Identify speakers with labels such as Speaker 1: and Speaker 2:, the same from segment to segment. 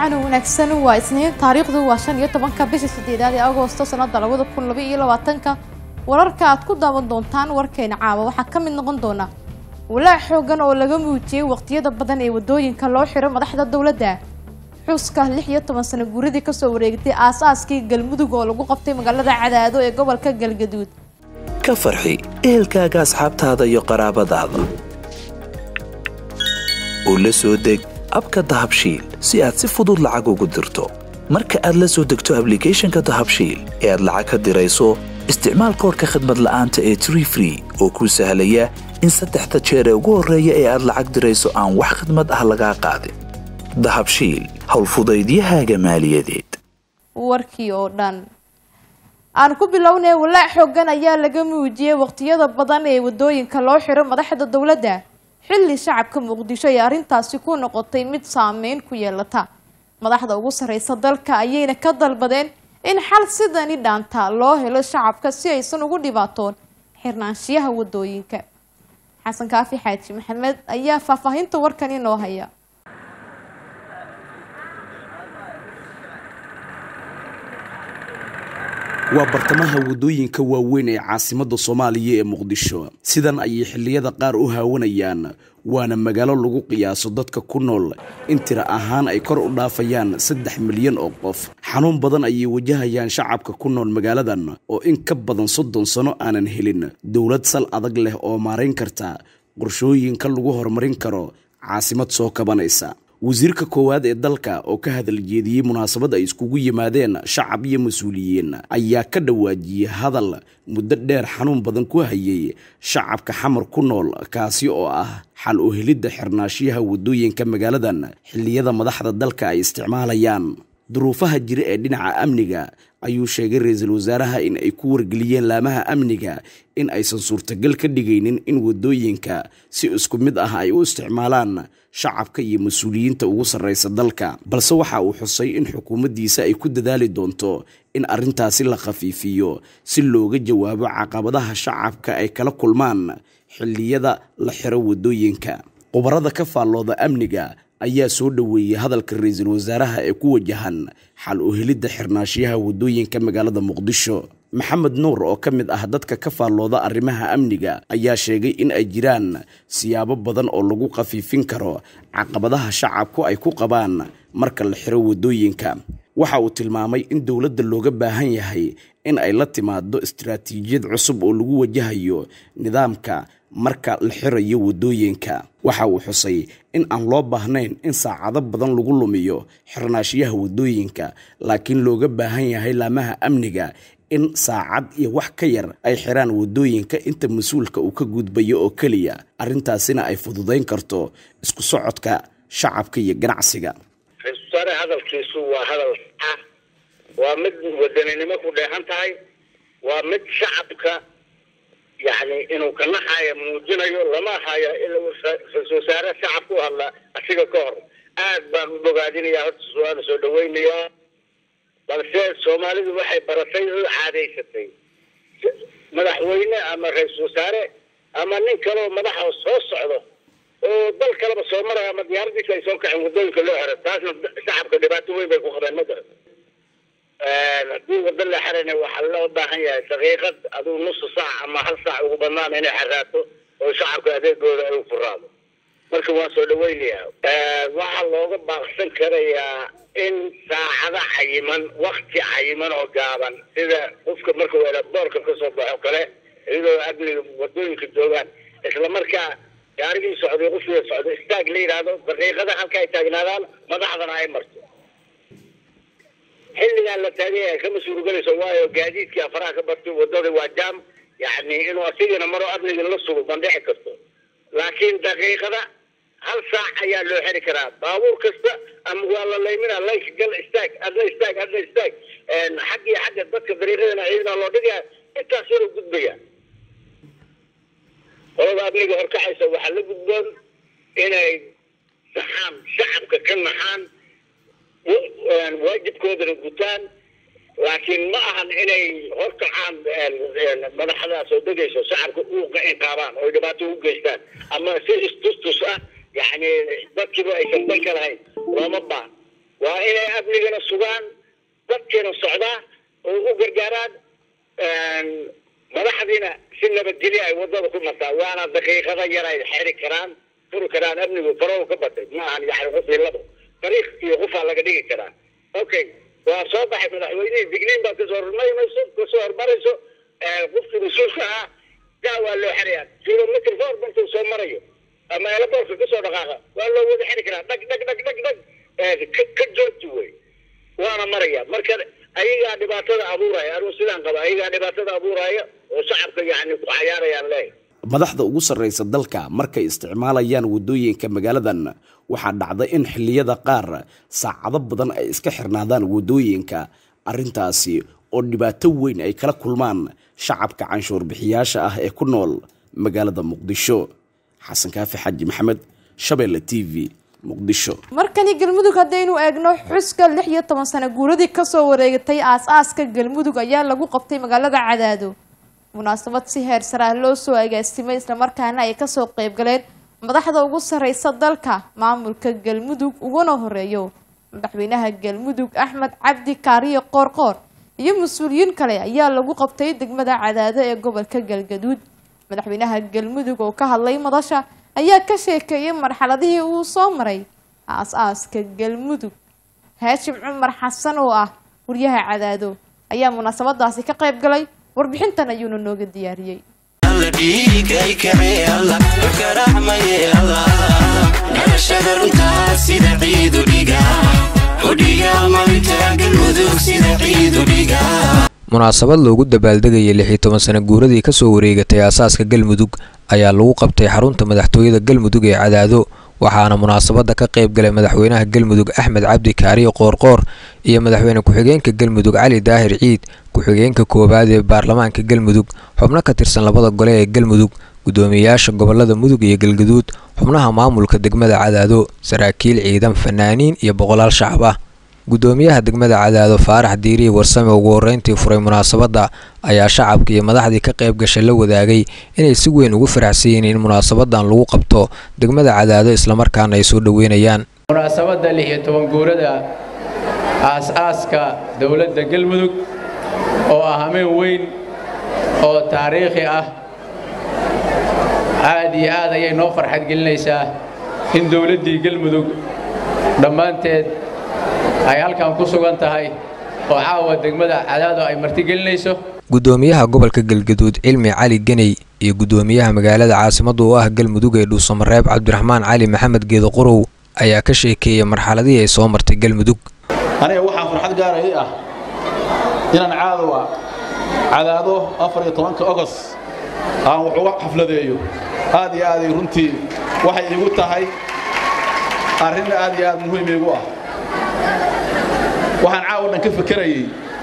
Speaker 1: wacan wanaagsan waa isniin taariikhdu waa shan iyo tobanka bisha sideedaad ee agoosto sanada labada kun laba iyo labaatanka wararka aad ku daawan doontaan warkeena caawa waxaa ka mid noqon doona walaac xoogan oo laga muujiyey waqtiyada badan ee wadooyinka loo xiro madaxda dowladda xuska lix iyo toban sano guuradii kasoo wareegtay aas-aaskii galmudug oo lagu qabtay magaalada cadaado ee gobolka galgaduud
Speaker 2: ka farxi ehelkaaga asxaabtaada iyo qaraabadaada oo la soo deg abka dahabshiil si aad si fudud lacag ugu dirto marka aad la soo degto ablicathonka dahabshiil ee aad lacag ka dirayso isticmaal koorka khadmad la'aanta ee tree free oo kuu sahlaya in saddexda jeer ee ugu horreeya ee aad lacag dirayso aan wax khadmad ah lagaa qaadin dahabshiil howlfudaydiyahaaga maaliyadeed
Speaker 1: warkii oo dhan aan ku bilownay walaac xoogan ayaa laga muujiyey waqtiyada badan ee wadooyinka loo xiro madaxda dowladda xilli shacabka muqdisho ay arrintaasi ku noqotay mid saameyn ku yeelata madaxda ugu sarreysa dalka ayayna ka dalbadeen in xal sidani dhaanta loo helo shacabka si aysan ugu dhibaatoon xirnaanshiyaha wadooyinka xasan kaafi xaaji maxamed ayaa faahfaahinta warkan inoo haya
Speaker 3: waa bartamaha waddooyinka waaweyn ee caasimadda soomaaliya ee muqdisho sidan ayay xilliyada qaar u haawanayaan waana magaalo lagu qiyaaso dadka ku nool in tira ahaan ay kor u dhaafayaan saddex milyan oo qof xanuun badan ayay wajahayaan shacabka ku nool magaaladan oo in ka badan soddon sano aanan helin dowlad sal adag leh oo maarayn karta qorshooyinka lagu horumarin karo caasimad soo kabanaysa wasiirka koowaad ee dalka oo ka hadal jeediyey munaasabad ay iskugu yimaadeen shacab iyo mas-uuliyiin ayaa ka dhawaajiyey hadal muddo dheer xanuun badan ku hayay shacabka xamar ku nool kaasi oo ah xal u helidda xirnaashiyaha waddooyinka magaaladan xilliyada madaxda dalka ay isticmaalayaan duruufaha jira ee dhinaca amniga ayuu sheegay ra-iisul wasaaraha in ay ku wargeliyeen laamaha amniga in aysan suurtagal ka dhigaynin in waddooyinka si isku mid ah ay u isticmaalaan shacabka iyo mas-uuliyiinta ugu sarreysa dalka balse waxa uu xusay in xukuumaddiisa ay ku dadaali doonto in arrintaasi la khafiifiyo si looga jawaabo caqabadaha shacabka ay kala kulmaan xilliyada la xiro waddooyinka khubarada ka faallooda amniga ayaa soo dhoweeyey hadalka ra-iisul wasaaraha ee ku wajahan xal u helidda xirnaashiyaha waddooyinka magaalada muqdisho maxamed nuur oo ka mid ah dadka ka faallooda arrimaha amniga ayaa sheegay in ay jiraan siyaabo badan oo lagu khafiifin karo caqabadaha shacabku ay ku qabaan marka la xiro waddooyinka waxa uu tilmaamay in dowladda looga baahan yahay in ay la timaado istaraatiijiyad cusub oo lagu wajahayo nidaamka marka la xirayo waddooyinka waxa uu xusay in aan loo baahnayn in saacado badan lagu lumiyo xirnaashiyaha waddooyinka laakiin looga baahan yahay laamaha amniga in saacad iyo wax ka yar ay xiraan waddooyinka inta mas-uulka uu ka gudbayo oo keliya arrintaasina ay fududayn karto isku socodka shacabka iyo ganacsiga
Speaker 4: ra-isul wasaare hadalkiisu waa hadal ah waa mid wadaninimo ku dheehan tahay waa mid shacabka yani inuu ka naxayo muujinayo lama hayo ra-isul wasaare shacabka u hadla asiga ka hor aad baan u bogaadinayaa horta waana soo dhaweynayaa balse soomaalidu waxay baratay oo caadaysatay madaxweyne ama ra-isul wasaare ama nin kaleo madaxa soo socdo oo dal kaleba soo maraya ama diyaaradiisa ay soo kaceen waddooyinka loo xiro taasna shacabka dhibaato weyn bay ku qabeen ma garan haddii waddo la xirana waxaa loo baahan yahay daqiiqad aduu nusu saac ama hal saac ugu badnaan inay xiraato oo shacabka adeegooda ay u furaado marka waan soo dhaweynayaa waxaa looga baaqsan karayaa in saacado cayiman wakti cayiman oo gaaban sida qofka markuu boorka kasoo baxo kale iyadoo amniga wadooyinka joogaan isla markaa gaarigii socday qofkii socdo istaag la yidhaahdo daqiiqada halka ay taagnaadaan madaxdana ay marto xilligaan la taagaya kama suurogelayso waayo gaadiidkii afaraha ka bartay wadada waa jaam yani inuu asigana maro amniga la sugo ma dhici karto laakiin daqiiqada hal saac ayaa loo xiri karaa baabuur kasta ama waa la laymina layk gal istaag adna istaag adna istaag xag iyo xagga dadka dariiqadana ciidana loo dhigaya intaas yaroo gudbaya qolada amniga horkacaysa waxaa la gudboon inay naxaan shacabka ka naxaan waajibkoodana gutaan laakiin ma ahan inay horkacaan madaxda soo degayso shacabka u inqaabaan oo dhibaato u geystaan ama si istustus ah yani dadkiiba aysan danka lahayn looma baahan waa inay amnigana sugaan dadkiina socdaa oo u gargaaraan madaxdiina si nabadgelyo ay wadada ku martaa waana daqiiqada yar ay xeri karaan furi karaan amnigu farow ka batay ma ahan yani qof iyo labo dariiq iyo qofaa laga dhigi karaa okay waa soo baxay madaxweynihii digniin baa kasoo hormarmayso kasoo hormarayso qofkii mas-uulka ahaa gaa waa loo xerayaa kilomitr four markuu soo marayo ama eelaboorka kasoo dhaqaaqa waa loo wada xeri karaa dhag dhag dhag dhag dhag ka joogti wey waana maraya marka ayagaa dhibaatada abuuraya anuu sidaan qaba ayagaa dhibaatada abuuraya oo shacabka yani ku cayaarayaan leeyahay
Speaker 3: madaxda ugu sarraysa dalka markay isticmaalayaan waddooyinka magaaladan waxaa dhacda in xilliyada qaar saacado badan ay iska xirnaadaan waddooyinka arrintaasi oo dhibaato weyn ay kala kulmaan shacabka canshuur bixiyaasha ah ee ku nool magaalada muqdisho xasan kaafi xaji maxamed shabeelle t v muqdisho
Speaker 1: markani galmudug haddaynu eegno xuska lix iyo toban sano guuradii kasoo wareegatay aas-aaska galmudug ayaa lagu qabtay magaalada cadaado munaasabad si heer sare ah loo soo agaasimay islamarkaana ay kasoo qeyb galeen madaxda ugu sareysa dalka maamulka galmudug uguna horeeyo madaxweynaha galmudug axmed cabdi kaariyo qoorqoor iyo mas-uuliyiin kale ayaa lagu qabtay degmada cadaado ee gobolka galgaduud madaxweynaha galmudug oo ka hadlay madasha ayaa ka sheekeeyay marxaladihii uu soo maray aas-aaska galmudug haashim cumar xasan oo ah wariyaha cadaado ayaa munaasabadaasi ka qayb galay warbixintan ayuuna nooga diyaariyey
Speaker 5: munaasabad loogu dabaaldegayay lix iyo toban sano guuradii kasoo wareegatay aasaaska galmudug ayaa lagu qabtay xarunta madaxtooyada galmudug ee cadaado waxaana munaasabada ka qayb galay madaxweynaha galmudug axmed cabdi kaariyo qoorqoor iyo madaxweyne ku-xigeenka galmudug cali daahir ciid ku-xigeenka koowaad ee baarlamaanka galmudug xubno ka tirsan labada gole ee galmudug gudoomiyeyaasha gobolada mudug iyo galgaduud xubnaha maamulka degmada cadaado saraakiil ciidan fanaaniin iyo boqolaal shacab ah gudoomiyaha degmada cadaado faarax diiriye warsame ugu horeyntii furay munaasabadda ayaa shacabka iyo madaxdii ka qayb gashay la wadaagay inay si weyn ugu faraxsan yihiin in munaasabadan lagu qabto degmada cadaado islamarkaana ay soo dhoweynayaan
Speaker 6: munaasabadda lix iyo toban guurada aas-aaska dowladda galmudug oo ah hameen weyn oo taariikhi ah aad iyo aad ayay noo farxad gelinaysaa in dowladdii galmudug dhammaanteed ay halkan ku sugan tahay oo caawa degmada cadaado ay martigelinayso
Speaker 5: gudoomiyaha gobolka galgaduud cilmi cali geney iyo gudoomiyaha magaalada caasimadu u ah galmudug ee dhuusamareeb cabdiraxmaan cali maxamed geedo qorow ayaa ka sheekeeyay marxaladihii ay soo martay galmudug
Speaker 7: aniga waxaa farxad gaara ii ah inaan caadowa cadaado afar iyo tobanka ogos aan wax uga xafladeeyo aad iyo aaday runtii waxay iigu tahay arrin aad iyo aad muhiim iigu ah waxaan caawa dhan ka fakerayey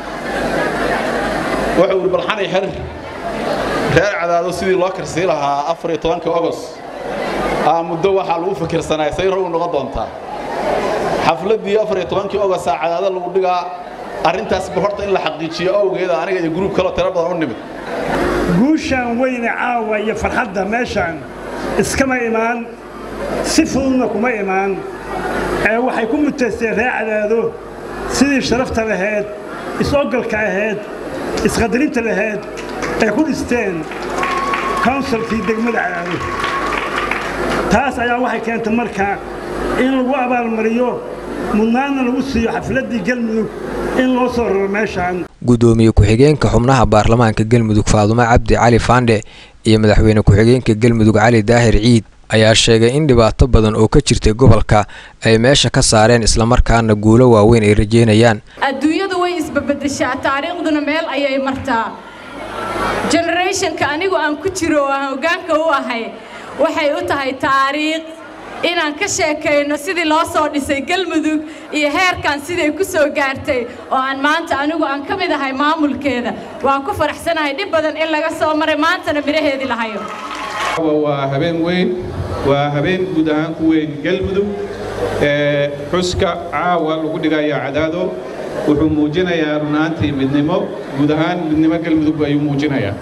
Speaker 7: wuxuu yidhi balxanay xer reer cadaado sidii loo karsii lahaa afar iyo tobanka ogos aa muddo waxaa lagu fikirsanaa say rogu noqon doontaa xafladdii afar iyo tobankii ogosaa cadaado lagu dhigaa arrintaasba horta in la xaqiijiyo awgeeda aniga iyo gruub kaloo tiro badan u nimid
Speaker 8: guushaan weyne caawa iyo farxadda meeshaan iskama imaan si fududna kuma imaan ee waxay ku mutaysteen reer cadaado sidii sharafta lahayd is-ogolka ahayd isqadarinta lahayd ay ku dhisteen kownsalkii degmada cadaado taas ayaa waxay keentay marka in lagu abaalmariyo mudnaanna lagu siiyo xafladdii galmudug in loo soo raro meeshaan
Speaker 5: gudoomiye ku-xigeenka xubnaha baarlamaanka galmudug faadumo cabdi cali faandhe iyo madaxweyne ku-xigeenka galmudug cali daahir ciid ayaa sheegay in dhibaato badan oo ka jirtay gobolka ay meesha ka saareen islamarkaana guulo waaweyn ay rajeynayaan
Speaker 9: adduunyadu way isbabedeshaa taariikhduna meel ayay martaa generationka anigu aan ku jiro oo aan hoggaanka u ahay waxay u tahay taariikh inaan ka sheekayno sidii loo soo dhisay galmudug iyo heerkan siday ku soo gaartay oo aan maanta anigu aan ka mid ahay maamulkeeda waan ku faraxsanahay dhib badan in laga soo maray maantana midhaheedii lahayo
Speaker 10: waa habeen weyn waa habeen guud ahaan ku weyn galmudug ee xuska caawa lagu dhigayo cadaado wuxuu muujinayaa runaantii midnimo guud ahaan midnimo galmudug ayuu muujinayaa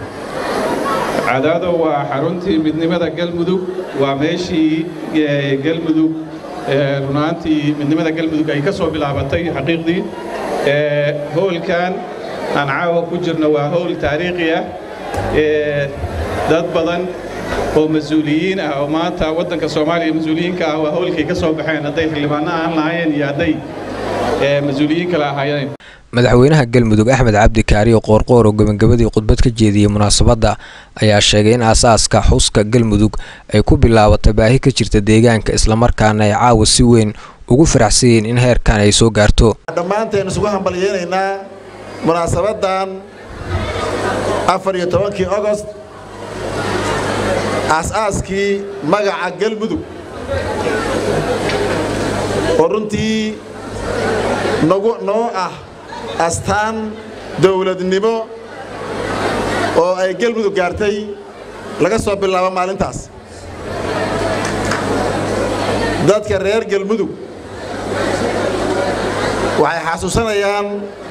Speaker 10: cadaado waa xaruntii midnimada galmudug waa meeshii galmudug runaantii midnimada galmudug ay ka soo bilaabatay xaqiiqdii howlkan aan caawa ku jirno waa howl taariikhi ah dad badan oo mas-uuliyiin ah oo maanta waddanka soomaaliya mas-uuliyiinka ah waa howlkay ka soo baxeen hadday xildhibaano ahaan lahaayeen iyo hadday mas-uuliyiin kale ahaayeen
Speaker 5: madaxweynaha galmudug axmed cabdi kaariyo qoorqoor oo gebagabadii khudbad ka jeediyey munaasabadda ayaa sheegay in aasaaska xuska galmudug ay ku bilaabatay baahi ka jirta deegaanka islamarkaana ay caawa si weyn ugu faraxsan yihiin in heerkan ay soo gaarto
Speaker 11: dhammaanteen isugu hambalyeynaynaa munaasabadan afar iyo tobankii ogost aas-aaskii magaca galmudug oo runtii nagu noo ah astaan dawladnimo oo ay galmudug gaartay laga soo bilaabo maalintaas dadka reer galmudug waxay xasuusanayaan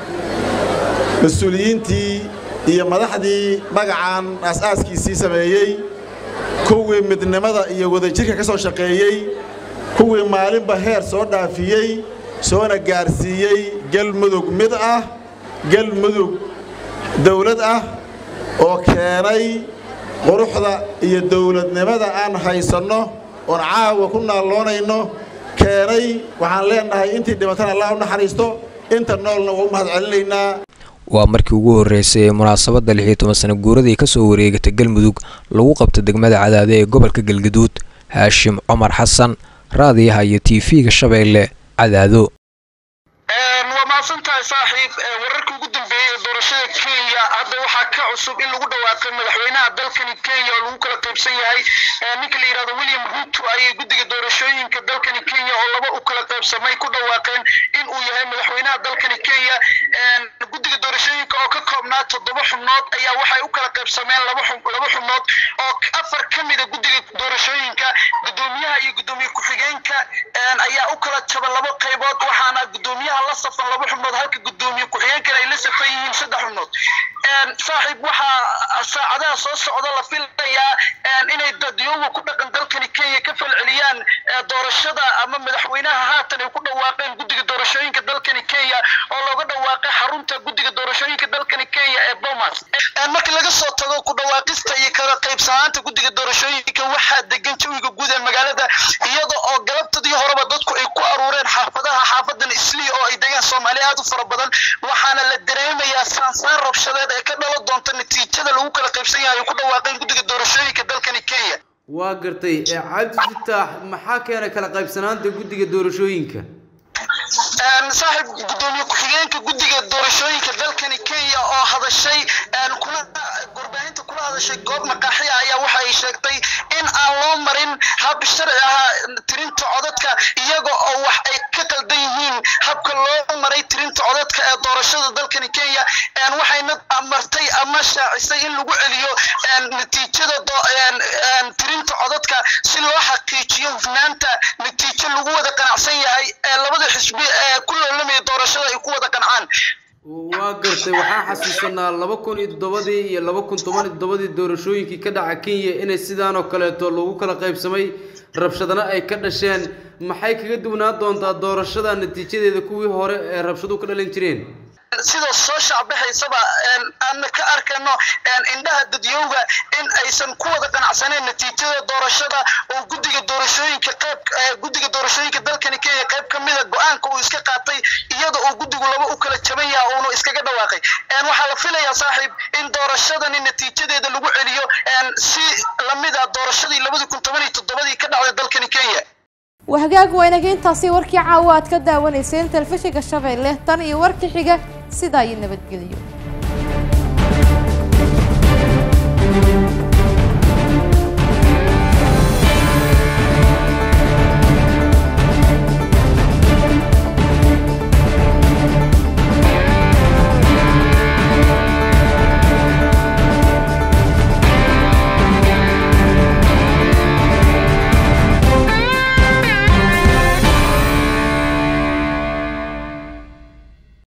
Speaker 11: mas-uuliyiintii iyo madaxdii magacan aas-aaskiisii sameeyey kuwii midnimada iyo wadajirka ka soo shaqeeyey kuwii maalinba heer soo dhaafiyey soona gaarsiiyey galmudug mid ah galmudug dawlad ah oo keenay quruxda iyo dawladnimada aan haysanno oon caawa ku naalloonayno keenay waxaan leennahay intii dhibatana allah u naxariisto inta noolna waa u mahad celinaynaa
Speaker 5: waa markii ugu horreysay ee munaasabadda lix iyo toban sana guuradii ka soo wareegatay galmudug lagu qabta degmada cadaade ee gobolka galgaduud haashim cumar xasan raadiyaha iyo tv-ga shabeelle cadaado
Speaker 12: waa mahadsantahay saaxiib wararkii ugu dambeeyey ee doorashada kenya hadda waxaa ka cusub in lagu dhawaaqay madaxweynaha dalkani kenya oo lagu kala qaybsan yahay ninka la yidhahdo william ruto ayay guddiga doorashooyinka dalkani kenya oo laba u kala qaybsamay ku dhawaaqeen in uu yahay madaxweynaha dalkani kenya guddiga doorashooyinka oo ka koobnaa toddoba xubnood ayaa waxay u kala qaybsameen laba laba xubnood oo afar ka mida guddiga doorashooyinka guddoomiyaha iyo guddoomiye ku-xigeenka ayaa u kala jaba laba qaybood waxaana guddoomiyaha la safan laba xubnood halka guddoomiye ku-xigeenkana ay la safan yihiin saddex xubnood saaxiib waxaa saacadaha soo socda la filayaa inay dadyoga ku dhaqan dalkani kenya ka falceliyaan doorashada ama madaxweynaha haatan ay ku dhawaaqeen guddiga doorashooyinka dalkani kenya oo looga dhawaaqay xarunta guddiga doorashooyinka dalkani kenya ee bomas markii laga soo tago ku dhawaaqista iyo kala qaybsanaanta guddiga doorashooyinka waxaa degan jawiga guud ee magaalada iyada oo galabtadii horeba dadku ay ku aruureen xaafadaha xaafadan islii oo ay degaan soomaali aad u fara badan waxaana la dareemayaa saansaar rabshadeed ee ka dhalan doonta natiijada lagu kala qaybsan yahay ay ku dhawaaqeen guddiga doorashooyinka dalkani kenya
Speaker 13: waa gartay cabdi fitaax maxaa keenay kala qaybsanaanta guddiga doorashooyinka
Speaker 12: saaxiib guddoomiye ku-xigeenka guddiga doorashooyinka dalkani kenya oo hadashay kuna warbaahinta kula hadashay goob maqaaxiya ayaa waxa ay sheegtay in aan loo marin hab sharci ah tirinta codadka iyaga oo wax ay ka qaldan yihiin habka loo maray tirinta codadka ee doorashada dalkani kenya waxayna amartay ama shaacisay in lagu celiyo natiijada tirinta codadka si loo xaqiijiyo hufnaanta natiijo lagu wada qanacsan yahay ee labada xisbi ee ku loolamaya doorashada ay ku wada qancaan
Speaker 13: waa gartay waxaa xasuusanaa laba kun iyo toddobadii iyo laba kun toban iyo toddobadii doorashooyinkii ka dhaca kenya inay sidaan oo kaleeto lagu kala qaybsamay rabshadana ay ka dhasheen maxay kaga duwnaan doontaa doorashada natiijadeeda kuwii hore ee rabshadu ka dhalin jireen
Speaker 12: sida soo shacbahaysaba aan ka arkayno indhaha dadyowga in aysan ku wada qanacsaneen natiijada doorashada oo guddiga doorashooyinka qayb guddiga doorashooyinka dalkani kenya qayb ka mida go-aanka uu iska qaatay iyada oo guddigu laba u kala jaban yaha uuna iskaga dhawaaqay waxaa la filayaa saaxiib in doorashadani natiijadeeda lagu celiyo si lamid ah doorashadii labadi kun toban iyo toddobadii ka dhacday dalkani kenya
Speaker 1: wahagaag waynaga intaasi warkii caawa aad ka daawanayseen telefishinka shabeelle tan iyo warkii xiga sidaa iyo nabadgelyo